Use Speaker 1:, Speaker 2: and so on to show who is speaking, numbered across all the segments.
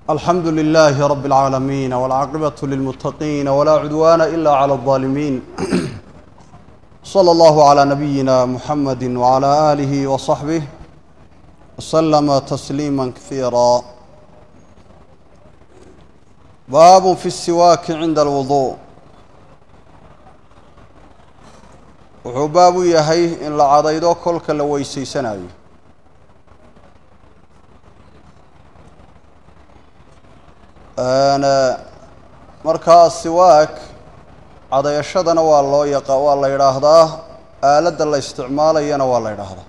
Speaker 1: alxamdu لlh rb العaalamiin wاlcaaqibaة lilmutaqiin wlaa cudwana ila clى الظaalimiin slى اllah عlى nabiyina mxamadi wعlى آlih وصaxbih wslma تsliima kثiira baab fi الsiwaaki cinda اlwuضuء wuxuu baab u yahay in la cadaydo kolka la weyseysanayo markaa siwaak cadayashadana waa loo yaqa waa la yidhaahdaa aaladda la isticmaalayana waa la yidhaahdaa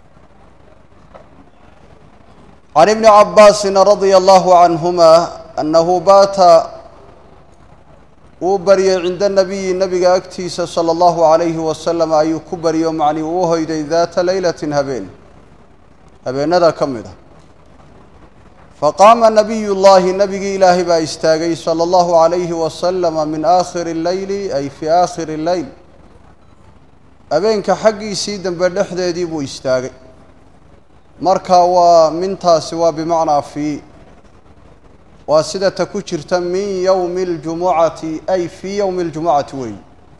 Speaker 1: can ibni cabaasin radia allahu canhuma annahu baata wuu baryay cinda nabiyi nabiga agtiisa sala allahu calayhi wasalam ayuu ku baryo macnii uu hoyday daata leylatin habeen habeenada ka mid ah faqaama nabiy llaahi nabigii ilaahay baa istaagay sala allahu calayhi wasalama min aakhiri leyli ay fii aakhiri leyl habeenka xaggiisii dambe dhexdeedii buu istaagay marka waa mintaasi waa bimacnaa fii waa sida ta ku jirta min yowmi اljumucati ay fii yowmi اljumucati weey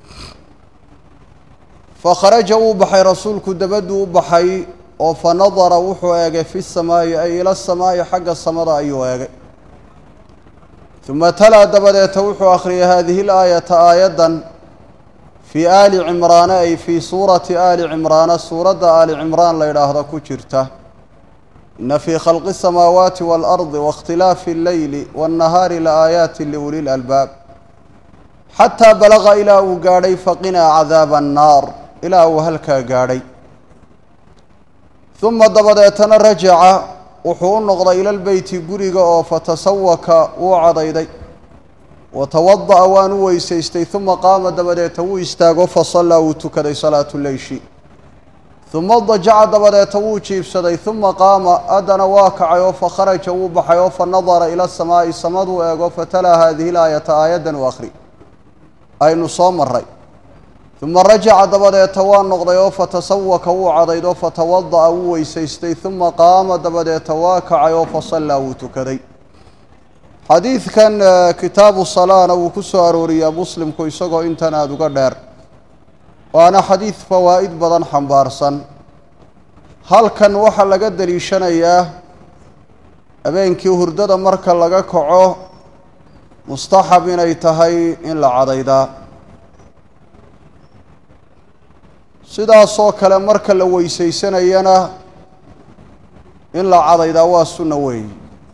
Speaker 1: fakharaja uu baxay rasuulku dabaduu u baxay oo fa nadara wuxuu eegay fi samaa'i ay ila samaa'i xagga samada ayuu eegay uma talaa dabadeeta wuxuu akhriyay hadihi laayata aayaddan fii aali cimraana ay fii suurati aali cimraana suuradda aali cimraan la yidhaahdo ku jirta ina fii khalqi الsamaawaati waalardi waاkhtilaafi اlleyli waاnnahaari laaayaati liuli lalbaab xataa balaqa ilaa uu gaadhay faqinaa cadaaba annaar ilaa uu halkaa gaadhay uma dabadeetana rajaca wuxuu u noqday ila lbeyti guriga oo fatasawaka wuu cadayday watawada'a waan u weysaystay uma qaama dabadeeta wuu istaago fasallaa wuu tukaday salaatu leyshi uma dajaca dabadeeta wuu jiibsaday uma qaama haddana waa kacay oo fakharaja wuu baxay oo fa nadara ila samaa'i samaduu eego fatalaa haadihi laayata aayaddan u akhri aynu soo maray uma rajaca dabadeeta waa noqday oo fatasawaka wuu cadayd oo fatawada'a wuu weysaystay uma qaama dabadeeta waa kacay oo fasallaa wuu tukaday xadiidkan kitaabu salaana wuu ku soo arooriyaa muslimku isagoo intan aada uga dheer waana xadiid fawaa'id badan xambaarsan halkan waxaa laga deliishanayaa habeenkii hurdada marka laga kaco mustaxab inay tahay in la cadaydaa sidaasoo kale marka la weysaysanayana in la cadaydaa waa sunna weeyi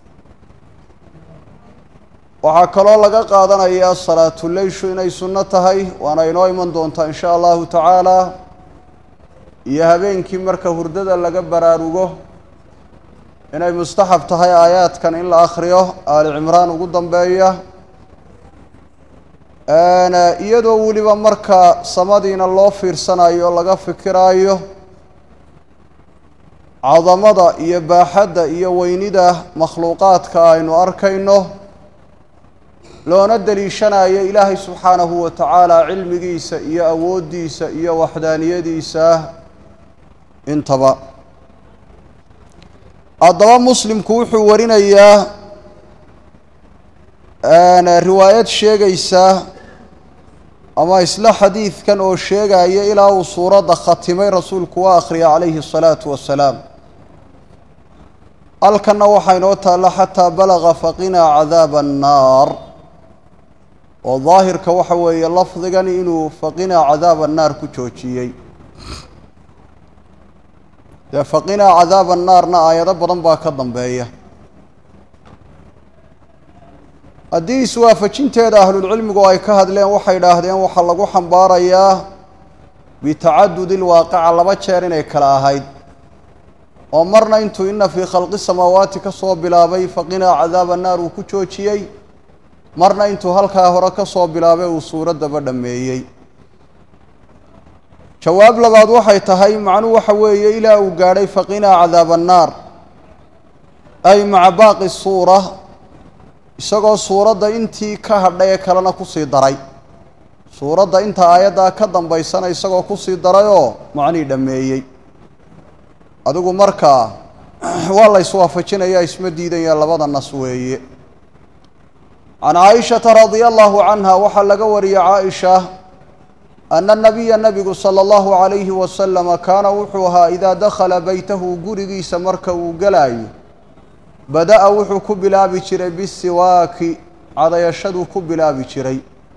Speaker 1: waxaa kaloo laga qaadanayaa salaatuleyshu inay sunno tahay waana inoo iman doontaa in sha allahu tacaala iyo habeenkii marka hurdada laga baraarugo inay mustaxab tahay aayaadkan in la akhriyo aali cimraan ugu dambeeya iyadoo weliba marka samadiina loo fiirsanayo o laga fikiraayo cadamada iyo baaxadda iyo weynida makhluuqaadka aynu arkayno loona deliishanayo ilaahay subxaanahu wa tacaala cilmigiisa iyo awooddiisa iyo waxdaaniyadiisa intaba haddaba muslimku wuxuu warinayaa riwaayad sheegaysa ama isla xadiidkan oo sheegaya ilaa uu suuradda khatimay rasuulku waa akhriya calayhi الsalaatu wasalaam halkanna waxaa inoo taalla xataa balaga faqinaa cadaaba annaar oo daahirka waxa weeye lafdigani inuu faqinaa cadaaba annaar ku joojiyey dee faqinaa cadaaba annaarna aayado badan baa ka dambeeya haddii iswaafajinteeda ahlulcilmigu ay ka hadleen waxay idhaahdeen waxaa lagu xambaarayaa bitacadudi lwaaqica laba jeer inay kala ahayd oo marna intuu ina fii khalqi samaawaati ka soo bilaabay faqinaa cadaaba annaar uu ku joojiyey marna intuu halkaa hore ka soo bilaabay uu suuraddaba dhammeeyey jawaab labaad waxay tahay macnuhu waxa weeye ilaa uu gaadhay faqinaa cadaaba annaar ay maca baaqi suura isagoo suuradda intii ka hadhay ee kalena kusii daray suuradda inta aayaddaa ka dambaysana isagoo kusii darayoo macnii dhammeeyey adigu markaa waa la iswaafajinayaa isma diidaya labada nas weeye can caaishata radia allahu canha waxaa laga wariyey caaisha ana nabiya nabigu sala allahu calayhi wasalama kaana wuxuu ahaa idaa dakhala beytahu gurigiisa marka uu gelaayo bada-a wuxuu ku bilaabi jiray bisiwaaki cadayashaduu ku bilaabi jiray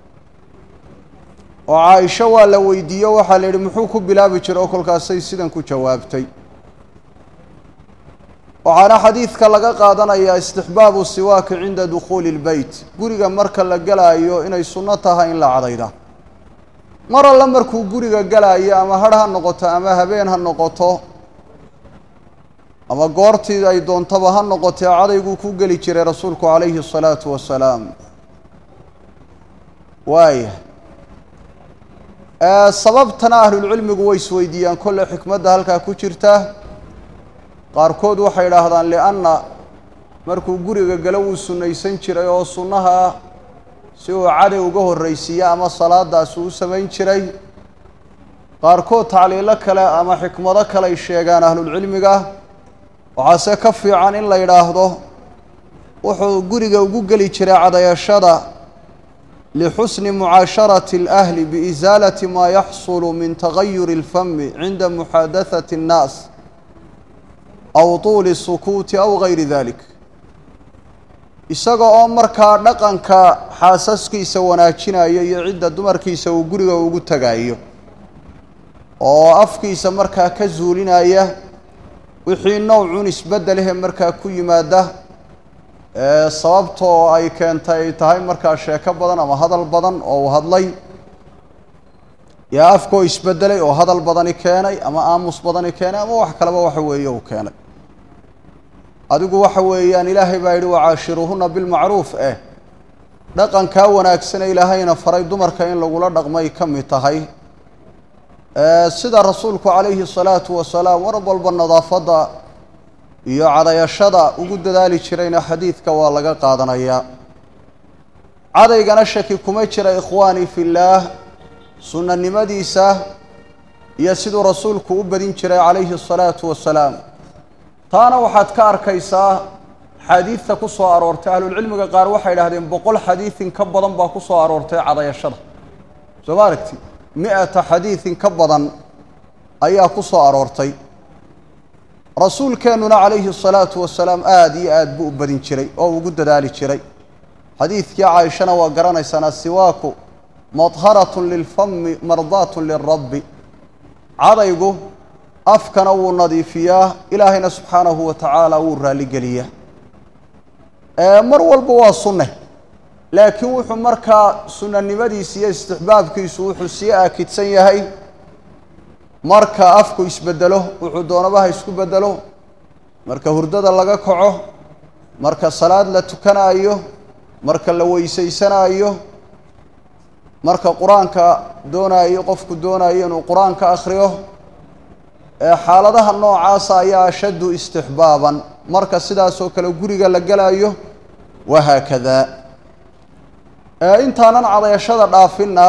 Speaker 1: oo caaisho waa la weydiiyo waxaa la yidhi muxuu ku bilaabi jiray oo kolkaasay sidan ku jawaabtay waxaana xadiidka laga qaadanayaa istixbaabu siwaaki cinda dukhuuli lbeyt guriga marka la gelaayo inay sunno tahay in la cadayda mar alle markuu guriga gelaayo ama hadh ha noqoto ama habeen ha noqoto ama goortii ay doontaba ha noqotee cadayguu ku geli jiray rasuulku calayhi الsalaatu wasalaam waaya sababtana ahlulcilmigu way isweydiiyaan kolle xikmadda halkaa ku jirta qaarkood waxay idhaahdaan lianna markuu guriga galo wuu sunnaysan jiray oo sunnaha si uu caday uga horraysiiya ama salaadaas uu u samayn jiray qaarkood tacliilo kale ama xikmado kale ay sheegaan ahlulcilmiga waxaase ka fiican in la yidhaahdo wuxuu guriga ugu geli jiray cadayashada lixusni mucaasharati alahli biisaalati maa yaxsulu min tagayuri اlfami cinda muxaadathati اnnaas aw tuuli sukuuti aw gayri dalik isaga oo markaa dhaqanka xaasaskiisa wanaajinaya iyo cidda dumarkiisa uu guriga ugu tagayo oo afkiisa markaa ka zuulinaya wixii nowcun isbeddelehe markaa ku yimaada sababtoo ay keentay ay tahay markaa sheeko badan ama hadal badan oo uu hadlay yaa afkoo isbeddelay oo hadal badani keenay ama aamus badani keenay ama wax kaleba waxa weeye uu keenay adigu waxa weeyaan ilaahay baa yidhi wacaashiruuhuna bilmacruuf eh dhaqankaa wanaagsane ilaahayna faray dumarka in lagula dhaqmay ka mid tahay sida rasuulku calayhi salaatu wasalaam war walba nadaafadda iyo cadayashada ugu dadaali jirayna xadiidka waa laga qaadanayaa cadaygana shaki kuma jira ikhwaanii fillaah sunnanimadiisa iyo siduu rasuulku u badin jiray calayhi asalaatu wasalaam taana waxaad ka arkaysaa xaadiidta ku soo aroortay ahlulcilmiga qaar waxay idhahdeen boqol xadiidin ka badan baa ku soo aroortay cadayashada soo ma aragti mi-ata xadiidin ka badan ayaa ku soo aroortay rasuulkeennuna calayhi asalaatu wasalaam aada iyo aad buu u badin jiray oo ugu dadaali jiray xadiidkii caaishana waa garanaysaan asiwaaku madharatun lilfami mardaatun lilrabbi cadaygu afkana wuu nadiifiyaa ilaahayna subxaanahu wa tacaala wuu raalligeliyaa mar walba waa sunne laakiin wuxuu markaa sunnanimadiisa iyo istixbaabkiisu wuxuu sii aakidsan yahay marka afku isbedelo wuxuu doonabaha isku bedelo marka hurdada laga kaco marka salaad la tukanaayo marka la weysaysanaayo marka qur-aanka doonaayo qofku doonayo inuu qur-aanka akhriyo xaaladaha noocaasa ayaa ashaddu istixbaaban marka sidaasoo kale guriga la gelayo wahaakada intaanan cadayashada dhaafinna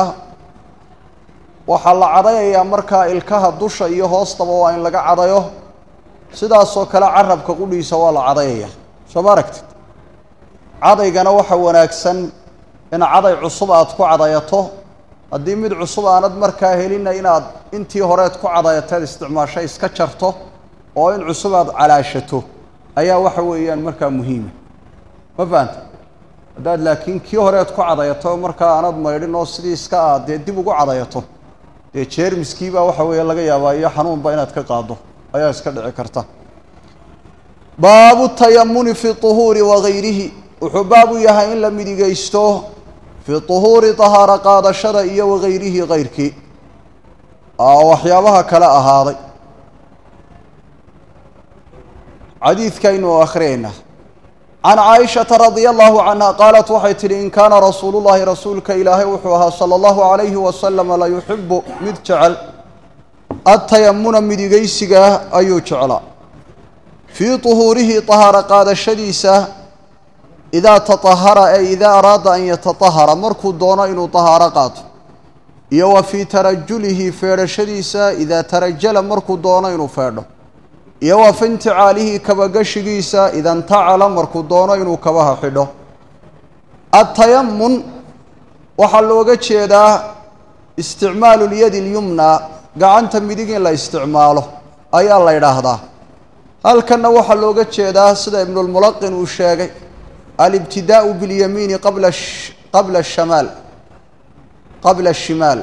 Speaker 1: waxaa la cadayayaa markaa ilkaha dusha iyo hoostaba waa in laga cadayo sidaasoo kale carabka qudhiisa waa la cadayaya soo ma aragtid cadaygana waxa wanaagsan in caday cusub aad ku cadayato haddii mid cusub aanad markaa helina inaad intii horeed ku cadayateed isticmaasho iska jarto oo in cusub aad calaashato ayaa waxa weeyaan markaa muhiima ma fahanta haddaad laakiin kii horeed ku cadayato markaa aanad maydhin oo sidii iska aad dee dib ugu cadayato dee jeermiskiibaa waxa weeye laga yaabaa iyo xanuunba inaad ka qaado ayaa iska dhici karta baabu tayamuni fi uhuuri wagayrihi wuxuu baabu yahay in la midigaysto fi uhuuri tahaaro qaadashada iyo wagayrihi kayrkii waxyaabaha kale ahaaday xadiidkaynu akhriyaynaa can caaishata radia allahu canha qaalat waxay tidhi in kaana rasuulu llahi rasuulka ilaahay wuxuu ahaa sala allahu calayhi wasalama la yuxibu mid jecel adtayamuna midigaysigaa ayuu jeclaa fii tuhuurihi tahaaro qaadashadiisa idaa taطahara ee idaa araada an yataطahara markuu doono inuu tahaaro qaato iyo wa fii tarajulihi feedhashadiisa idaa tarajala markuu doono inuu feedho iyo wa fi inticaalihi kabagashigiisa ida ntacala markuu doono inuu kabaha xidho atayamun waxaa looga jeedaa isticmaalu lyadi اlyumna gacanta midig in la isticmaalo ayaa la ydhaahdaa halkanna waxaa looga jeedaa sida ibnulmulaqin uu sheegay alibtidaau biاlyamiini qabla qabla shamaal qabla ashimaal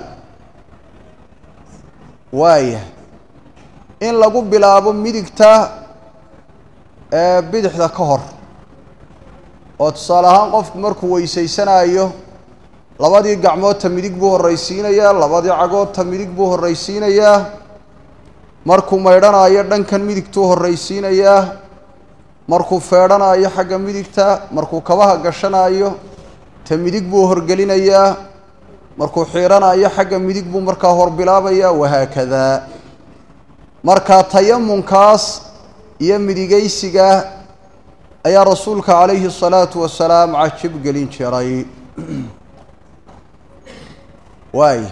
Speaker 1: waaya in lagu bilaabo midigta ee bidixda ka hor oo tusaale ahaan qofku markuu weysaysanaayo labadii gacmoodta midig buu horraysiinayaa labadii cagoodta midig buu horraysiinayaa markuu maydhanaayo dhankan midigtuu horraysiinayaa markuu feedhanaayo xagga midigta markuu kabaha gashanaayo ta midig buu horgelinayaa markuu xiidhanaayo xagga midig buu markaa hor bilaabayaa wahaakadaa markaa tayamunkaas iyo midigaysiga ayaa rasuulka calayhi الsalaatu wasalaam cajib gelin jiray waay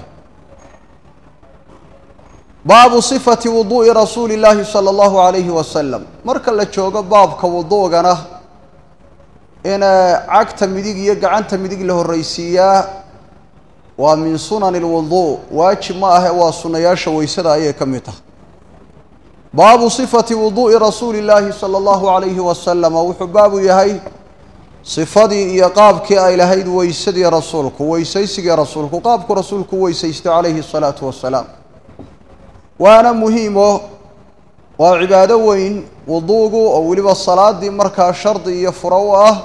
Speaker 1: baabu صifati wuduuءi rasuuli اllaahi salى اllahu عalayhi wasalam marka la joogo baabka wuduugana in cagta midig iyo gacanta midig la horraysiiyaa waa min sunani اlwudu waajib ma ahe waa sunayaasha weysada ayay ka mid tahay baabu صifati wuduuءi rasuuli اllaahi salى اllahu عalayhi wasalama wuxuu baabu yahay sifadii iyo qaabkii ay lahayd weysadii rasuulku weysaysigii rasuulku qaabku rasuulku weysaystay calayhi الsalaatu wasalaam waana muhiimo waa cibaado weyn wuduugu oo weliba salaadii markaa shardi iyo furo u ah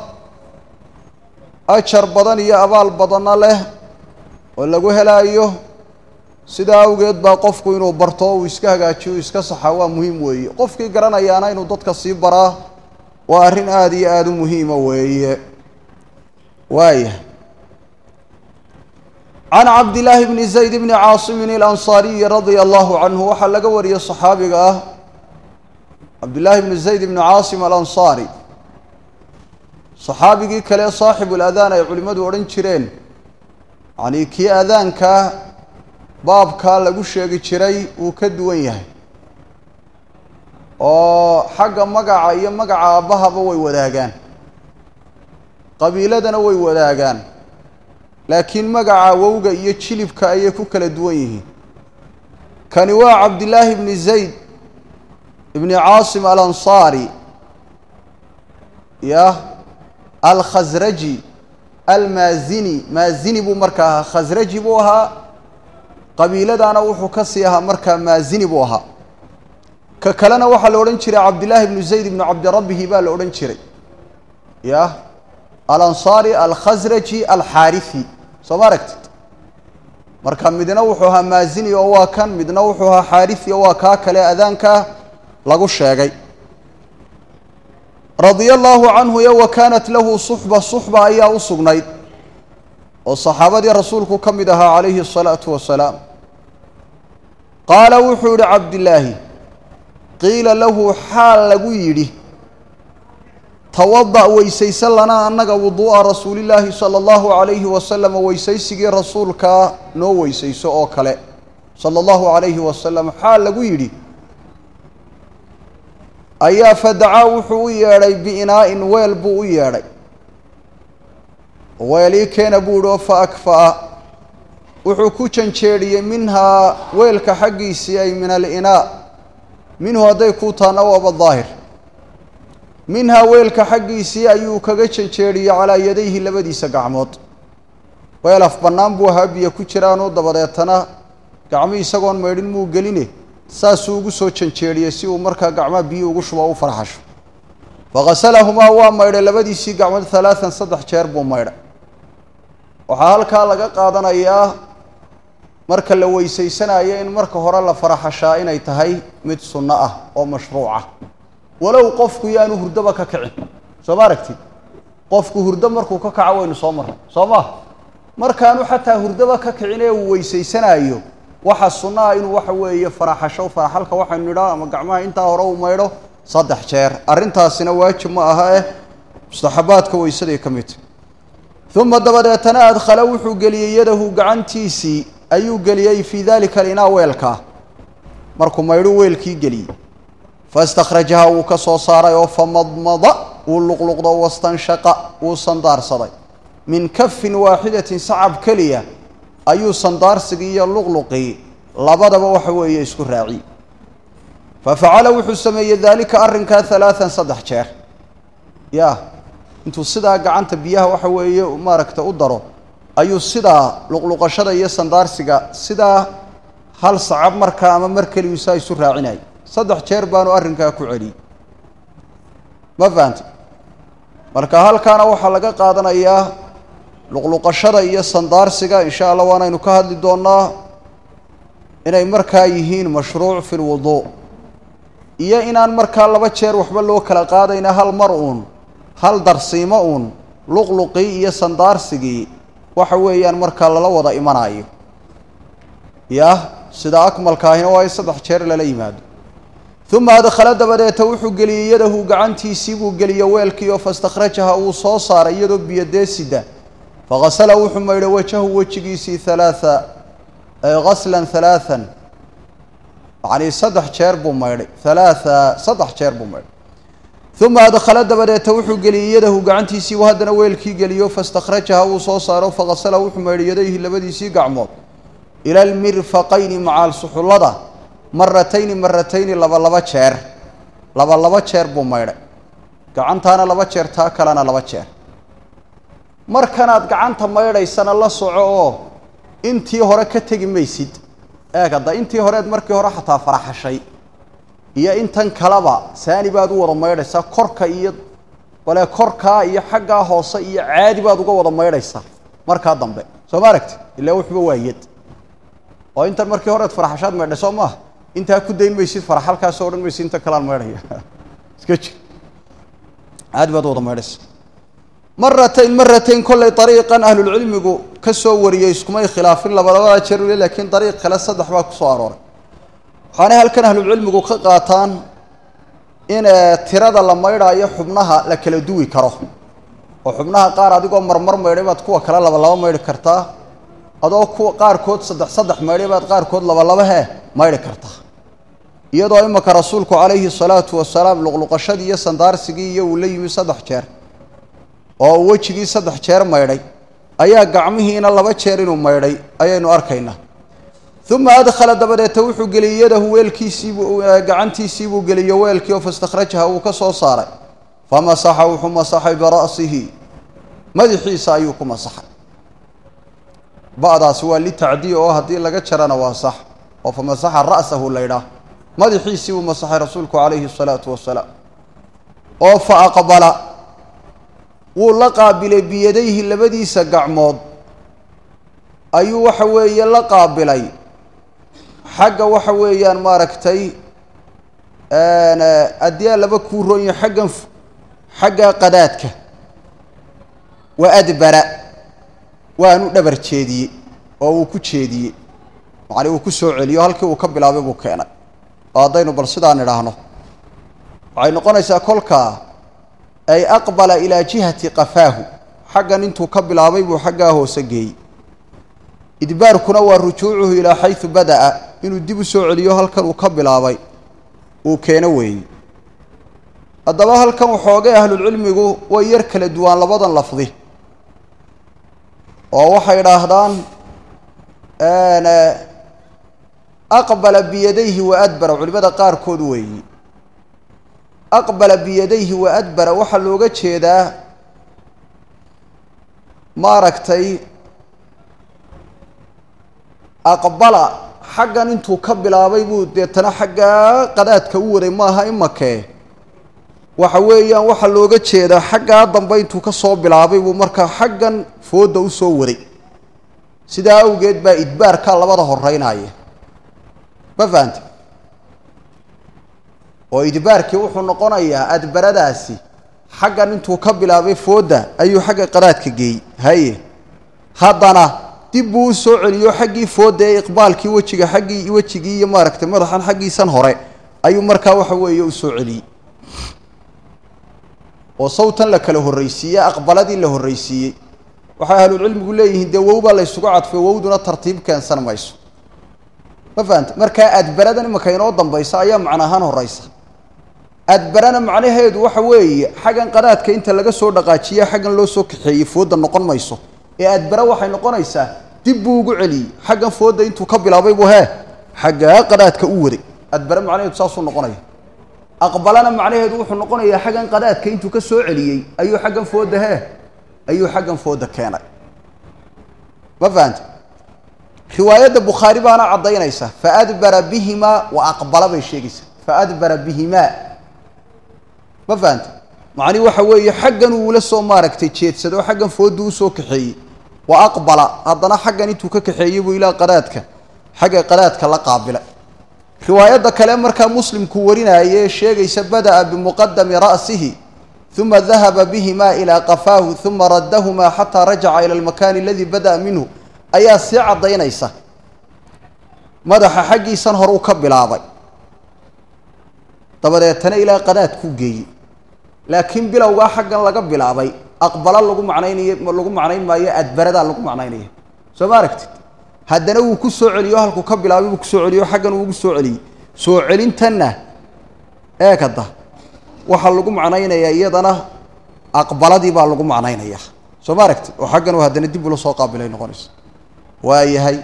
Speaker 1: ajar badan iyo abaal badanna leh oo lagu helaayo sidaa awgeed baa qofku inuu barto uu iska hagaajiyo iska saxa waa muhiim weeye qofkii garanayaana inuu dadka sii baraa waa arrin aada iyo aada u muhiima weeye waaya can cabdillaahi bni zayd bni caasimin alansaariyi radia allahu canhu waxaa laga wariyey saxaabiga ah cabdillaahi bni zayd bni caasim alansaari saxaabigii kale saaxibu ladaan ay culimmadu odhan jireen yacnii kii adaanka baabkaa lagu sheegi jiray wuu ka duwan yahay oo xagga magaca iyo magaca aabbahaba way wadaagaan qabiiladana way wadaagaan laakiin magaca wowga iyo jilibka ayay ku kala duwan yihiin kani waa cabdillaahi bni zayd ibni caasim alansaari yah alkhasraji almaazini maazini buu markaa ahaa khasraji buu ahaa qabiiladana wuxuu ka sii ahaa markaa maazini buu ahaa ka kalena waxaa la odhan jiray cabdillaahi bnu zayd ibnu cabdirabbihi baa la odhan jiray yah alansaari alkhasraji alxaarifi soo ma aragtid marka midna wuxuu ahaa maazini oo waa kan midna wuxuu ahaa xaarifi oo waa kaa kale adaanka lagu sheegay radia allaahu canhu yo wa kaanat lahu suxba suxba ayaa u sugnayd oo saxaabadii rasuulku ka mid ahaa calayhi الsalaatu wasalaam qaala wuxuu yihi cabdillaahi qiila lahu xaal lagu yidhi tawada' weysaysan lanaa annaga wuduu'a rasuulillaahi sala allahu calayhi wasalam weysaysigii rasuulkaa noo weysayso oo kale sala allahu calayhi wasalam xaal lagu yidhi ayaa fadacaa wuxuu u yeedhay biinaa'in weel buu u yeedhay weelii keena buu ihi oo fa akfa'a wuxuu ku janjeedhiyey minhaa weelka xaggiisii ay min alinaa minhu hadday kuu taana waaba daahir minhaa weelka xaggiisii ayuu kaga janjeedhiyey calaa yadayhi labadiisa gacmood weel af bannaan buu ahaa biyo ku jiraanoo dabadeetana gacmii isagoon maydhin muu geline saasuu ugu soo janjeedhiyey si uu markaa gacmaha biyo ugu shubo u farxasho faqasalahumaa waa maydhay labadiisii gacmood halaatan saddex jeer buu maydhay waxaa halkaa laga qaadanayaa marka la weysaysanayo in marka hore la faraxashaa inay tahay mid sunno ah oo mashruuca walow qofku yaanu hurdaba ka kicin soo ma aragtid qofku hurdo markuu ka kaco waynu soo marray soo ma markaanu xataa hurdaba ka kicin ee uu weysaysanayo waxa sunno ah inuu waxa weeye faraxasho faraxalka waxaynu nidhaa ama gacmaha intaa hore uu maydho saddex jeer arrintaasina waajib ma aha eh mustaxabaadka weysaday ka mid tahy uma dabadeetana adkhala wuxuu geliyey yadahu gacantiisii ayuu geliyey fii dalika alinaa weelkaa markuu maydhu weelkii geliyey fastakhrajaha wuu ka soo saaray oo famadmada wuu luqluqdo wastanshaqa wuu sandaarsaday min kafin waaxidatin sacab keliya ayuu sandaarsigii iyo luqluqii labadaba waxa weeye isku raaci fa facala wuxuu sameeyey daalika arrinkaa halaatan saddex jeer ya intuu sidaa gacanta biyaha waxa weeye maaragta u daro ayuu sidaa luqluqashada iyo sandaarsiga sidaa hal sacab markaa ama mar keliyu saa isu raacinay saddex jeer baanu arrinkaa ku celiyey ma fahanta marka halkaana waxaa laga qaadanayaa luqluqashada iyo sandaarsiga insha allah waanaynu ka hadli doonnaa inay markaa yihiin mashruuc fi lwuduu iyo inaan markaa laba jeer waxba loo kala qaadayna hal mar uun hal darsiimo uun luqluqii iyo sandaarsigii waxa weeyaan markaa lala wada imanayo yah sida akmalka ahina waa in saddex jeer lala yimaado uma adkhala dabadeeta wuxuu geliyey yadahu gacantiisii buu geliyo weelkii oo fastakhrajaha uu soo saaray iyadoo biyodeesida faqasala wuxuu maydhay wajahu wejigiisii halaaa gaslan halaaan yacnii saddex jeer buu maydhay halaaa saddex jeer buu maydhay uma adkhala dabadeeta wuxuu geliyey yadahu gacantiisii buu haddana weelkii geliyo fastakhrajaha uu soo saaro faqasala wuxuu maydhay yadayhi labadiisii gacmood ila almirfaqayni macaal suxullada maratayni maratayni laba laba jeer laba laba jeer buu maydhay gacantaana laba jeer taa kalena laba jeer markanaad gacanta maydhaysana la soco oo intii hore ka tegi maysid eeg hadda intii horeed markii hore xataa faraxashay iyo intan kaleba saani baad u wada maydhaysaa korka iyo bale korkaa iyo xaggaa hoose iyo caadi baad uga wada maydhaysaa markaa dambe soo ma aragti ilaa wuxuba waa yad oo intan markii horeed faraxashaad maydhay soo maaha intaa ku dayn maysid faraxalkaasoo odhan maysid inta kalean maydhaya iska jir caadi baad u wada maydhaysa maratayn maratayn kollay dariiqan ahlulcilmigu ka soo wariyey iskumay khilaafin labadabada jeer ule laakiin dariiq kale saddex baa kusoo arooray waxaanay halkan ahlulcilmigu ka qaataan in tirada la maydhaayo xubnaha la kala duwi karo oo xubnaha qaar adigoo marmar maydhay baad kuwa kale laba laba maydhi kartaa adoo kuwa qaarkood saddex saddex maydhay baad qaarkood laba laba he maydhi kartaa iyadoo imaka rasuulku calayhi salaatu wasalaam luqluqashadii iyo sandaarsigii iyo uu la yimi saddex jeer oo uu wejigii saddex jeer maydhay ayaa gacmihiina laba jeer inuu maydhay ayaynu arkaynaa uma adkhala dabadeeta wuxuu geliyey yadahu weelkiisiibuu gacantiisiibuu geliyo weelkii oo fastakhrajaha uu ka soo saaray famasaxa wuxuu masaxay bira'sihi madaxiisa ayuu ku masaxay ba'daasi waa litacdiya oo haddii laga jarana waa sax oo famasaxa ra'sahu la ydhaah madaxiisii buu masaxay rasuulku calayhi salaatu wasalaam oo fa aqbala wuu la qaabilay biyadayhi labadiisa gacmood ayuu waxa weeye la qaabilay xagga waxa weeyaan maaragtay addiyaa laba kuu roonyo xaggan xagga qadaadka wa adbara waanu dhabar jeediyey oo uu ku jeediyey macnii uu ku soo celiyo halkii uu ka bilaabay buu keenay oo haddaynu bal sidaan idhaahno waxay noqonaysaa kolkaa ay aqbala ilaa jihati qafaahu xaggan intuu ka bilaabay buu xaggaa hoose geeyey idbaarkuna waa rujuucuhu ilaa xaysu bada'a inuu dib u soo celiyo halkan uu ka bilaabay uu keeno weeyey haddaba halkan waxoogay ahlulcilmigu way yar kala duwaan labadan lafdi oo waxay idhaahdaan aqbala biyadayhi wa adbara culimada qaarkood weeyi aqbala biyadayhi wa adbara waxaa looga jeedaa maaragtay aqbala xaggan intuu ka bilaabay buu deetana xaggaa qadaadka u waday maaha imakee waxa weeyaan waxaa looga jeedaa xaggaa dambe intuu ka soo bilaabay buu markaa xaggan foodda u soo waday sidaa awgeed baa idbaarkaa labada horeynaya ma fahanta oo idbaarkii wuxuu noqonayaa adbaradaasi xaggan intuu ka bilaabay foodda ayuu xagga qadaadka geeyey haye haddana dib buu u soo celiyo xaggii foodda ee iqbaalkii wejiga xaggii wejigii iyo maaragtay madaxan xaggiisan hore ayuu markaa waxa weeye u soo celiyey oo sawtan la kala horraysiiyey aqbaladii la horraysiiyey waxay ahlulcilmigu leeyihiin dee wow baa la ysugu cadfay wowduna tartiib keensan mayso ma fahanta markaa adbaradan imaka inoo dambaysa ayaa macno ahaan horeysa adbarana macnaheedu waxa weeye xaggan qadaadka inta laga soo dhaqaajiya xaggan loo soo kaxeeyey fooda noqon mayso ee adbara waxay noqonaysaa dib buu ugu celiyey xaggan fooda intuu ka bilaabay buu hee xaggaa qadaadka u waday adbara macnaheedu saasuu noqonaya aqbalana macnaheedu wuxuu noqonayaa xaggan qadaadka intuu ka soo celiyey ayuu xaggan fooda hee ayuu xaggan fooda keenay ma fahanta riwaayadda bukhaari baana caddaynaysa faadbara bihimaa wa aqbala bay sheegaysaa faadbara bihimaa ma fahanta macnihi waxa weeye xaggan uula soo maaragtay jeedsado xaggan fooda usoo kaxeeyey wa aqbala haddana xaggan intuu ka kaxeeyey buu ilaa qadaadka xagga qadaadka la qaabilay riwaayadda kale markaa muslimku warinaaye sheegaysa bada'a bimuqadami ra'sihi uma dahaba bihimaa ilaa qafaahu uma raddahumaa xataa rajaca ila almakaani aladii bada'a minhu ayaa sii caddaynaysa madaxa xaggiisan hore u ka bilaabay dabadeetana ilaa qadaadkuu geeyey laakiin bilowgaa xaggan laga bilaabay aqbala lagu macnaynayo lagu macnayn maayo adbaradaa lagu macnaynaya soo ma aragtid haddana wuu ku soo celiyo halkuu ka bilaabay buu kusoo celiyo xaggan uugu soo celiyey soo celintanna eekada waxaa lagu macnaynayaa iyadana aqbaladii baa lagu macnaynaya soo ma aragtid oo xaggan uu haddana dib ula soo qaabilay noqonaysa waayahay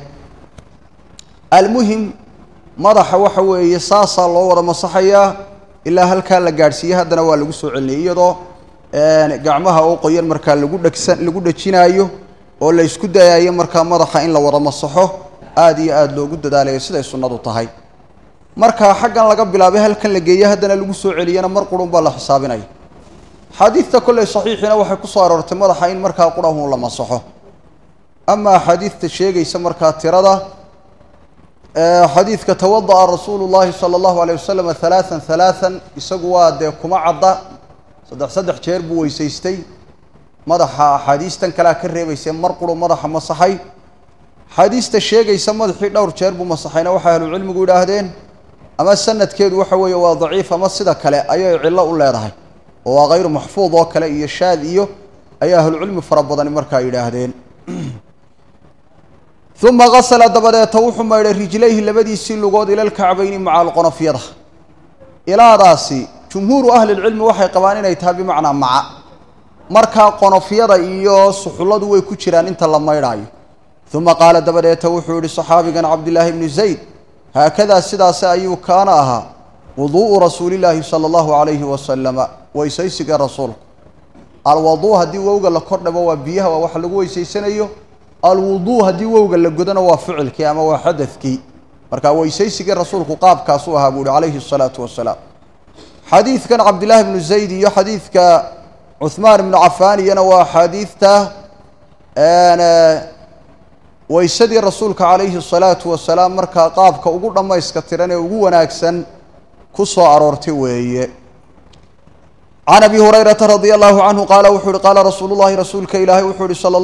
Speaker 1: almuhim madaxa waxa weeye saasaa loo wada masaxayaa ilaa halkaa la gaadhsiiyey haddana waa lagu soo celinayay iyadoo gacmaha oo qoyan markaa lagu dhegsan lagu dhejinaayo oo la isku dayayo markaa madaxa in la wada masaxo aada iyo aada loogu dadaalayo siday sunnadu tahay markaa xaggan laga bilaabay halkan la geeye haddana lagu soo celiyana mar qurun baa la xisaabinaya xaadiidta kolley saxiixiina waxay ku soo aroortay madaxa in markaa qurahun la masaxo ama axaadiidta sheegaysa markaa tirada xadiidka tawada'a rasuulu llahi sala allahu alayh wasalam halaaan halaaan isagu waa dee kuma cadda saddex saddex jeer buu weysaystay madaxa axaadiistan kalea ka reebaysee mar quru madaxa masaxay axaadiista sheegaysa madaxii dhowr jeer buu masaxayna waxay ahlucilmigu yidhaahdeen ama sanadkeedu waxa weeye waa daciif ama sida kale ayay cillo u leedahay oo waa hayru maxfuud oo kale iyo shaad iyo ayaa ahlucilmi fara badani markaa yidhaahdeen uma gasala dabadeeta wuxuu maydhay rijlayhi labadiisii lugood ilalkacbayni maca alqonofyada ilaadaasi jumhuuru ahli lcilmi waxay qabaan inay tahay bimacnaa maca markaa qonofyada iyo suxulladu way ku jiraan inta la maydhaayo uma qaala dabadeeta wuxuu yihi saxaabigan cabdillaahi bnu zayd haakadaa sidaasi ayuu kaana ahaa wuduu'u rasuulillaahi sala allahu calayhi wasalama weysaysiga rasuulku alwaduu haddii wowga la kordhabo waa biyaha waa waxa lagu weysaysanayo alwuduu haddii wowga la godona waa ficilkii ama waa xadadkii marka weysaysigii rasuulku qaabkaasuu ahaa buu ihi calayhi الsalaatu wasalaam xadiidkan cabdillaahi bnu zayd iyo xadiidka cuhmaan ibnu cafaan iyana waa xaadiidta weysadii rasuulka calayhi الsalaatu wasalaam markaa qaabka ugu dhammayska tiran ee ugu wanaagsan ku soo aroortay weeye can abi hurayrata radia allahu canhu qaala wuxuu uhi qaala rasuulu llahi rasuulka ilaahay wuxuu ihi sal